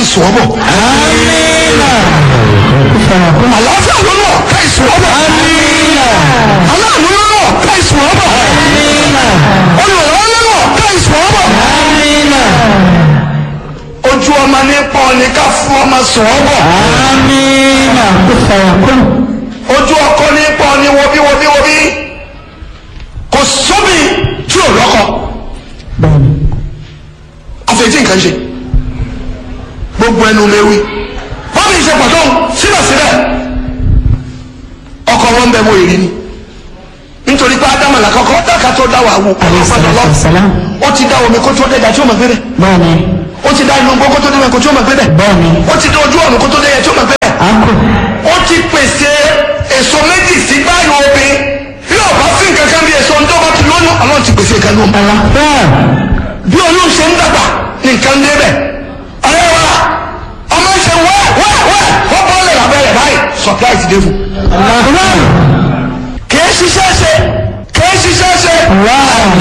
sùn ọ́ bọ̀. àlàáfíà ló lọ ká ìsùn ọ́ bọ̀. aláàánú ló lọ ká ìsùn ọ́ bọ̀. olùrànlọ́wọ́ ló lọ ká ìsùn ọ́ bọ̀. ojú ọmọ ní pọ́n ní ká fún ọmọ sùn ọ́ bọ̀. ojú ọkọ ní pọ́n ní wọbí wọbí wọbí. kò sóbì tí ò lọ́kọ. àfẹ̀tí nǹkan ṣe gbogbo ẹnu léwu wọ́n fi ṣe pàtó síbẹ̀síbẹ̀ ọkọ̀ wọn bẹ mọ èrì ni nítorí pé ádámù làkọ́kọ́ dáka tó dá wà wò ọ̀pọ̀lọpọ̀ ó ti dá omi kó tó dẹ́jà tí ó mọ̀ gbé bẹ̀ ó ti dá inú gbó kó tó dẹ́jà kó tó mọ̀ gbé bẹ̀ ó ti dá ojú ọ̀run kó tó dẹ́jà tí ó mọ̀ gbé bẹ̀ ó ti pèsè èso méjì sí báyìí obìn bí ọba sí nǹkan kan bí èso ń dọ́gba ti lóyún àwọn ti pèsè nǹkan lóhùn bí olóhùn ṣe ń dàgbà ní nǹkan dé bẹ̀ ọ̀rẹ́ wa ọmọ ṣe wẹ́ wẹ́ wẹ́ wọ́n bọ́ lẹ̀ lábẹ́rẹ́ báyìí surprise dé fún. kìí ṣiṣẹ́ ṣe kìí ṣiṣẹ́ ṣe